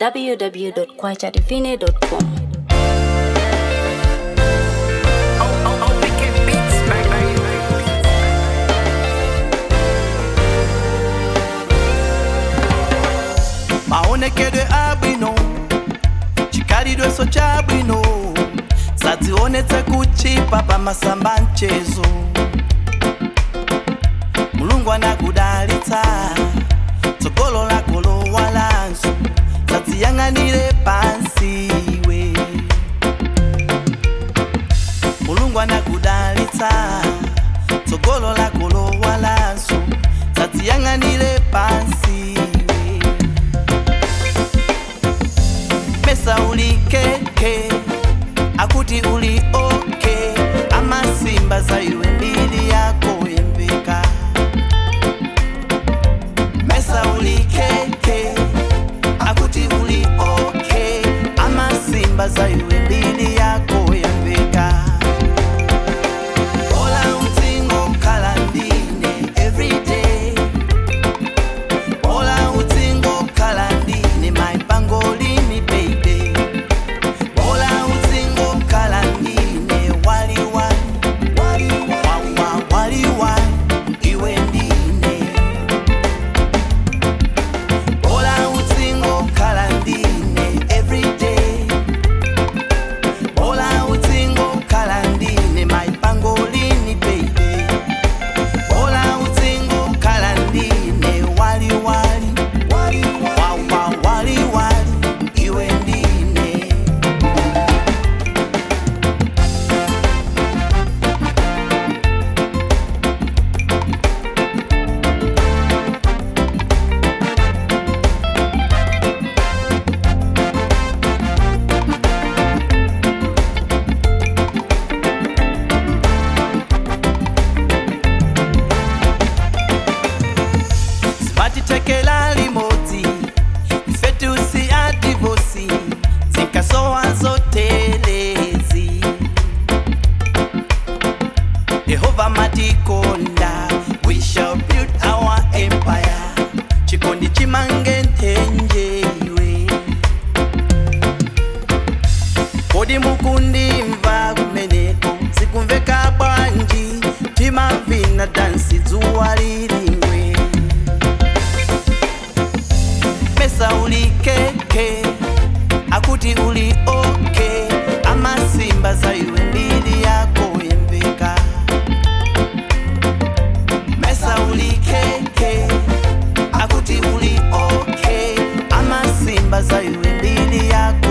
www.kwachadivine.com. maonekedwe abwino chikhalidweso chabwino sadzionetse kuchipa pamasamba mchezo mulungu anakudalitsa tsogolo lako lowalanso sadziyang'anire pansi iwe mulungu anakudalitsa tsogolo lako lowalanso sadziyang'anire pansi iwe pesa ulikeke akuti uli oke amasimba za iwe mbili yako yembeka mesa ulikeke akuti uli oke amasimba za iwe mbili yako yembeka ola utsingo khala ndine everyday ola utsingo khala ndine maipangolini baby ola utsingo khala ndine waliwali wawa waliwali iwe ndine ola utsingo khala ndine everyday ola utsingo khala ndine maipangolini baby ola utsingo khala ndine waliwali wawa waliwali iwe ndine sipatitekela limodzi ifetusi adivosi zinkasowa zotelezi yehova matikonda we shall build our empire chikondi chimange nthenje iwe kodi mukundimva kumeneko sikumveka bwanji timavina dansi dzuwa lilingwe pesa ulikeke akuti uli oke amasimba za iwe mbili yako yembeka mesa ulikeke akuti uli oke amasimba za iwe mbili yako